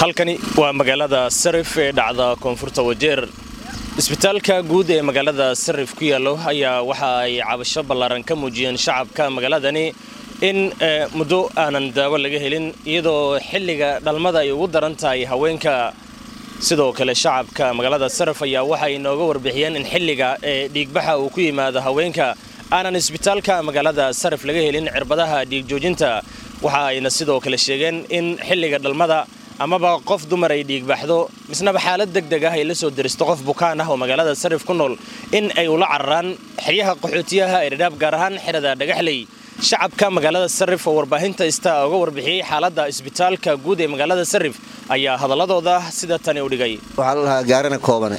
halkani waa magaalada sarif ee dhacda koonfurta wajeer isbitaalka guud ee magaalada sarif ku yaallo ayaa waxa ay cabasho ballaaran ka muujiyeen shacabka magaaladani in muddo aanan daawo laga helin iyadoo xilliga dhalmada ay ugu daran tahay haweenka sidoo kale shacabka magaalada sarif ayaa waxay inooga warbixiyeen in xilliga ee dhiigbaxa uu ku yimaado haweenka aanan isbitaalka magaalada sarif laga helin cirbadaha dhiigjoojinta waxa ayna sidoo kale sheegeen in xilliga dhalmada amaba qof dumar ay dhiigbaxdo misnaba xaalad deg deg ah ay la soo deristo qof bukaan ah oo magaalada sarif ku nool in ay ula cararaan xeryaha qaxootiyaha ee dhadhaab gaar ahaan xerada dhagaxley shacabka magaalada sarif oo warbaahinta ista uga warbixiyey xaaladda isbitaalka guud ee magaalada sarif ayaa hadaladooda sida tani u dhigay waxaa la dhahaa gaarana koobane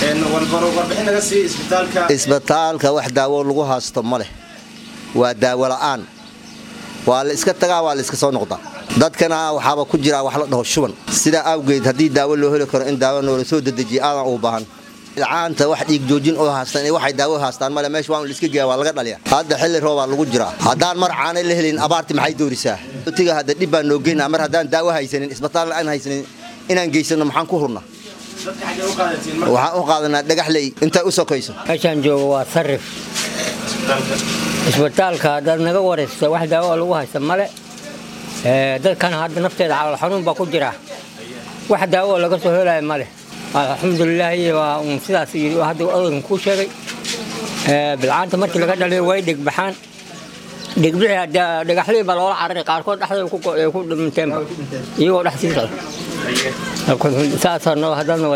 isbitaalka wax daawo lagu haasto ma leh waa daawo la'aan waa la iska tagaa waa la iska soo noqdaa dadkana waxaaba ku jiraa wax la dhaho shuban sidaa awgeed haddii daawo loo heli karo in daawo noola soo dedejiya aadan uu baahan caanta wax dhiig joojin oo haastaan waxay daawo haastaan male meesha waan liska geeya waa laga dhaliya hadda xilli roobaa lagu jiraa haddaan mar caanay la helin abaarti maxay doorisaa tiga hadda dhib baan noo geynaa mar haddaan daawo haysanin isbitaal aan haysanin inaan geysano maxaan ku hurnaa waxaan u qaadanaa dhagaxley intay u sokayso meeshaan jooga waa sarif isbitaalka haddaad naga waraysta wax daawo lagu haysta male dadkan hadda nafteeda calool xanuun baa ku jira wax daawo laga soo helaya male alxamdulilaahi waa un sidaas hadda odaykan kuu sheegay bilcaanta markii laga dhaliyo way dhigbaxaan dhigbixi dhagaxlii baa loola cararay qaarkood dhexdooda ku dhiminteenba iyagoo dhex sii socda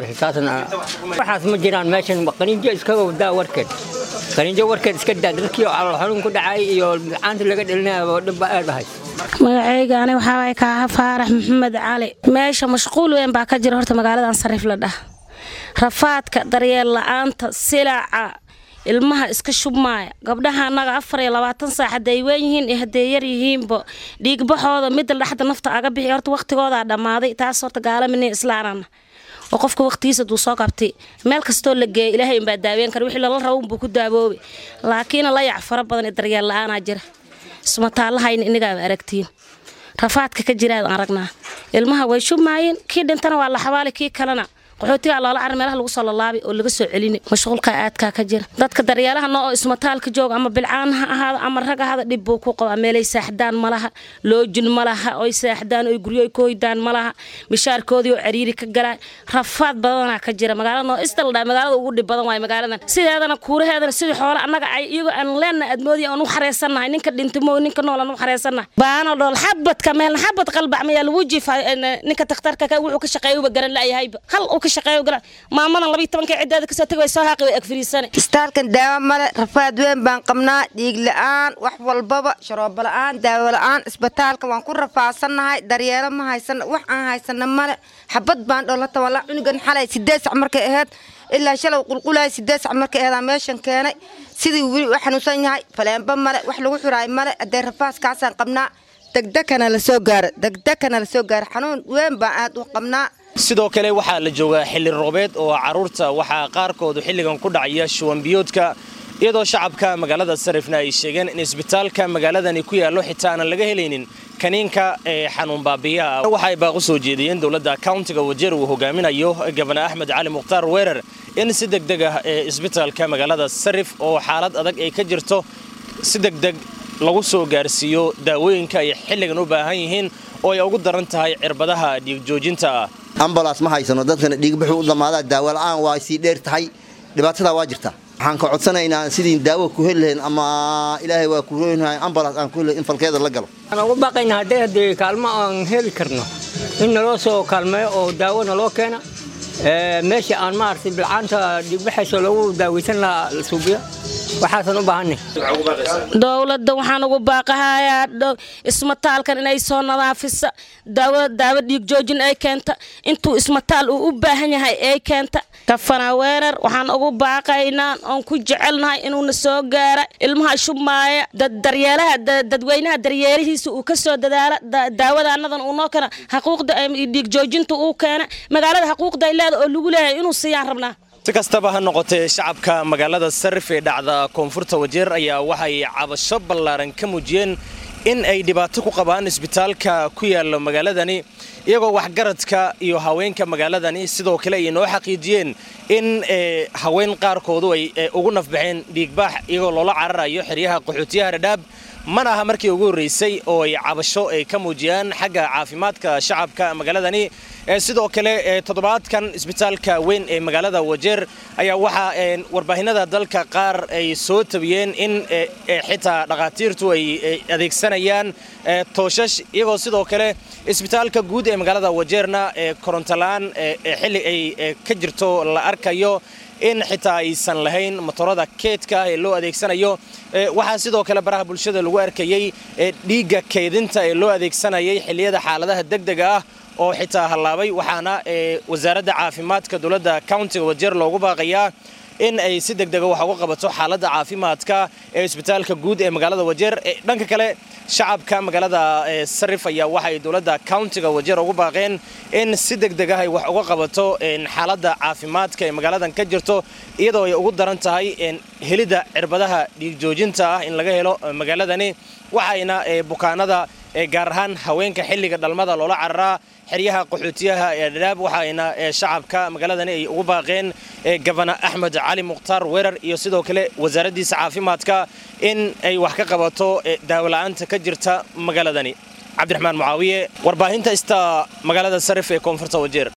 waxaas ma jiraan meeshan qaniinjo iskaga wadaa warkeed qaniinjo warkeed iska daa dadkii calool xanuun ku dhacay iyo bilcaanta laga dhalinaya dhibba aad ahay magacayga ani waxaa waay kaaha faarax maxamed cali meesha mashquul weyn baa ka jira horta magaaladan sarif la dhah rafaadka daryeel la-aanta silaca ilmaha iska shubmaaya gabdhaha annaga afar iyo labaatan saac hadday weyn yihiin iyo hadday yar yihiinba dhiigbaxooda midda dhexda nafta aga bixi horta waqtigoodaa dhammaaday taas horta gaalamini islaanana oo qofka waqtigiisa duu soo qabtay meel kastoo la geeya ilaahay inbaa daaween kara wixii lala rabo unbuu ku daaboobay laakiin layac fara badan iyo daryeel la-aanaa jira ismataallahayna inagaaba aragtiin rafaadka ka jiraad aragnaa ilmaha way shubmaayeen kii dhintana waa la xabaali kii kalena qaxootigaa loola carar meelaha lagu soo lalaabay oo laga soo celini mashquulka aadkaa ka jira dadka daryeelaha noo oo ismataalka jooga ama bilcaan ha ahaado ama rag ahaado dhib buu ku qabaa meelay saaxdaan malaha loojin malaha oy saaxdaan oy guryo ku hoydaan malaha mishaarkoodii oo cariiri ka galaa rafaad badanaa ka jira magaalada noo istaldhaa magaalada ugu dhib badan waay magaaladan sideedana kuuraheedana sidii xoole annaga ay iyagoo aan leenna admoodiya aan u xareysannahay ninka dhintimo ninka nool aan u xareysannahay baano dhool xabadka meelna xabad qalbac mayaa lagu jiifay ninka takhtarka wuxuu ka shaqeeyuba garan la'yahayba hal uu ka maamadan labiy tobanka cidaada kasoo tagi way soo haaqi way agfariisane istaalkan daawo male rafaad weyn baan qabnaa dhiig la-aan wax walbaba sharoobo la-aan daawo la-aan isbitaalka waan ku rafaasannahay daryeelo ma haysana wax aan haysana male xabad baan dholata walaa cunugan xalay sideed sac markay ahayd ilaa shalow qulqulaya sideed sac markay aheedaa meeshan keenay sidii weli u xanuunsan yahay faleenba male wax lagu xiraay male haddee rafaaskaasaan qabnaa degdekana lasoo gaaro degdekana lasoo gaaro xanuun weyn baan aad u qabnaa sidoo kale waxaa la joogaa xilli roobeed oo carruurta waxaa qaarkoodu xilligan ku dhacaya shuwanbiyoodka iyadoo shacabka magaalada sarifna ay sheegeen in isbitaalka magaaladani ku yaallo xitaa aanan laga helaynin kaniinka ee xanuun baabiyaha waxaay baaq u soo jeediyeen dowladda kauntiga wajeer uu hogaaminayo gabana axmed cali mukhtaar weerar in si degdeg ah ee isbitaalka magaalada sarif oo xaalad adag ay ka jirto si degdeg lagu soo gaarsiiyo daawooyinka ay xilligan u baahan yihiin oo ay ugu daran tahay cirbadaha dhiigjoojinta ah ambalas ma haysano dadkana dhiigbaxuu u dhammaadaa daawo la'aan waa sii dheer tahay dhibaatadaa waa jirta waxaan ka codsanaynaa sidii daawo ku heli lahayn ama ilaahay waa ku rooynahay ambalas aan ku heli in falkeeda la galo waxaan ugu baaqaynaa haddii haddii kaalmo aan heli karno in naloo soo kaalmeeyo oo daawo naloo keena meesha aan maaragtay bilcaanta dhiigbaxayso lagu daaweysan lahaa suubiya waxaasan u baahanay dowladda waxaan ugu baaqahayaa ismataalkan inay soo nadaafisa daawo daawo dhiig joojin ay keenta intuu ismataal uu u baahan yahay ay keenta kafana weerar waxaan ugu baaqaynaa oon ku jecelnahay inuuna soo gaara ilmaha shubmaaya daryeelaha dadweynaha daryeelihiisa uu ka soo dadaala daawadaanadan uu noo keena xaquuqda dhiig joojinta uu keena magaalada xaquuqda ay leeda oo lagu leeyahay inuu siiyaan rabnaa si kastaba ha noqotee shacabka magaalada sarif ee dhacda koonfurta wajeer ayaa waxay cabasho ballaaran ka muujiyeen in ay dhibaato ku qabaan isbitaalka ku yaala magaaladani iyagoo waxgaradka iyo haweenka magaaladani sidoo kale ay noo xaqiijiyeen in haween qaarkoodu ay ugu nafbaxeen dhiigbaax iyagoo loola cararayo xeryaha qaxootiyaha dhadhaab mana aha markii ugu horreysay oo ay cabasho ay ka muujiyaan xagga caafimaadka shacabka magaaladani sidoo kale toddobaadkan isbitaalka weyn ee magaalada wajeer ayaa waxaa warbaahinada dalka qaar ay soo tabiyeen in xitaa dhakhaatiirtu ay adeegsanayaan tooshash iyagoo sidoo kale isbitaalka guud ee magaalada wajeerna korontola-aan xilli ay ka jirto la arkayo in xitaa aysan lahayn motorada keedka ee loo adeegsanayo waxaa sidoo kale baraha bulshada lagu arkayey dhiigga keydinta ee loo adeegsanayay xilliyada xaaladaha degdega ah oo xitaa hallaabay waxaana wasaaradda caafimaadka dowladda countiga wajeer loogu baaqayaa in ay si degdega wax uga qabato xaaladda caafimaadka ee isbitaalka guud ee magaalada wajeer dhanka kale shacabka magaalada sarif ayaa waxaay dowladda countiga wajeer ugu baaqeen in si degdega ay wax uga qabato xaaladda caafimaadka ee magaaladan ka jirto iyadoo ay ugu daran tahay helidda cirbadaha dhiigjoojinta ah in laga helo magaaladani waxayna bukaanada gaar ahaan haweenka xilliga dhalmada loola cararaa xeryaha qaxootiyaha ee dhadhaab waxaayna shacabka magaaladani ay ugu baaqeen gabana axmed cali mukhtaar weerar iyo sidoo kale wasaaraddiisa caafimaadka in ay wax ka qabato daawola'aanta ka jirta magaaladani cabdiraxmaan mucaawiye warbaahinta ista magaalada sarif ee koonfurta wajeer